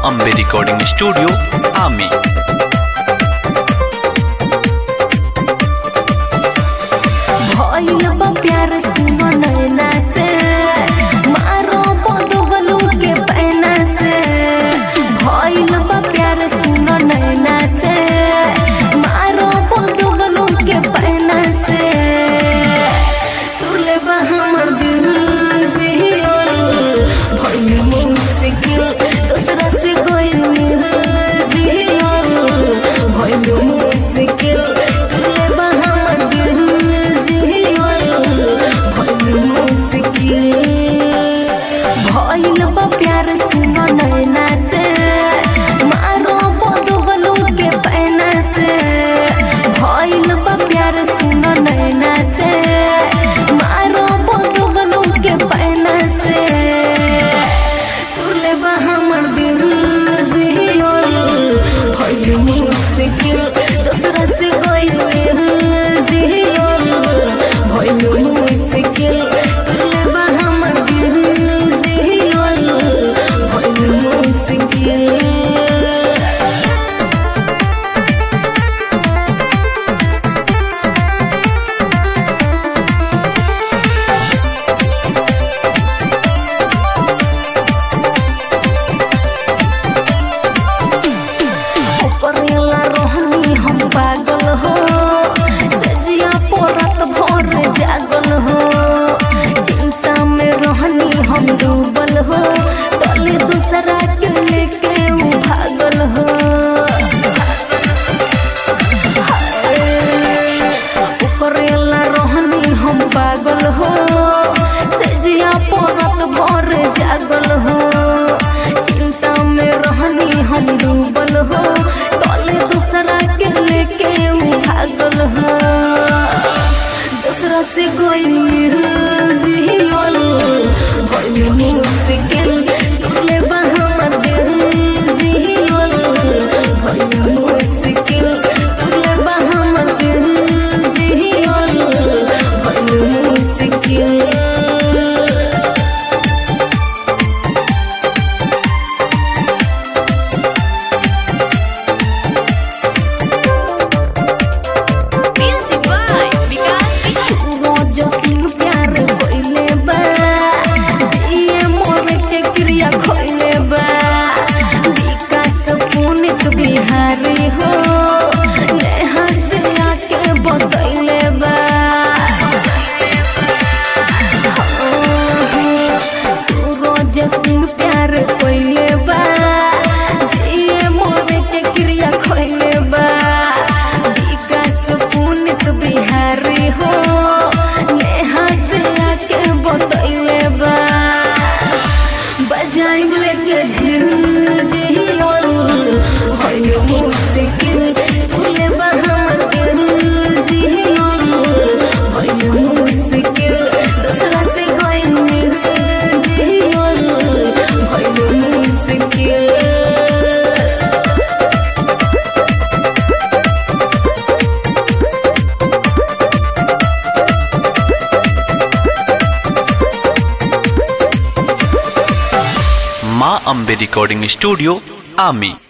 Ambe recording studio आमी भइल बा प्यार सुनो नैना से मारो बदबलू के पैना से भइल बा प्यार सुनो नैना से मारो बदबलू के पैना से तुले बा हमर दिल जियल भइल मुश्किल दूसरा से कोई जियल भइल मुश्किल तुले बा हमर दिल जियल भइल मुश्किल भइल बा प्यार सुनो नैना से मारो बदबलू के पैना से भइल बा प्यार सुनो नैना से मारो बदबलू के पैना से तुले बा हमर दिल जियल भइल मुश्किल दूसरा से कोई जियल भइल मुश्किल तुले बा हमर दिल जियल भइल मुश्किल करेला रोहनी हम पागल हो सजिया पोरत भोर जागल हो चिंता में रोहनी हम डूबल हो तले दूसरा के लेके उ भागल हो करेला रोहनी हम पागल हो सजिया पोरत भोर जागल हो चिंता में रहनी हम डूबल हो तले दूसरा के लेके उ भागल हो दूसरा से कोई जियल भइल मुश्किल तुले बा हमर दिल जियल भइल मुश्किल तुले बा हमर दिल जियल भइल मुश्किल Music by Vikas Vishnu. रोज सिंह प्यार कोइले बा जिए मोर के क्रिया खोइले बा विकास पुनित बिहारी हो नेहा से आके बतैले बा रोज सिंह प्यार कोइले बा जिए मोर के क्रिया खोइले बा विकास पुनित बिहारी हो नेहा से आके बतैले बा बजाइब लेके झिल जियल भइल मुश्किल तुले बा हमर दिल जियल भइल मुश्किल दूसरा से गइल जियल भइल मुश्किल माँ अम्बे रिकॉर्डिंग स्टूडियो आमी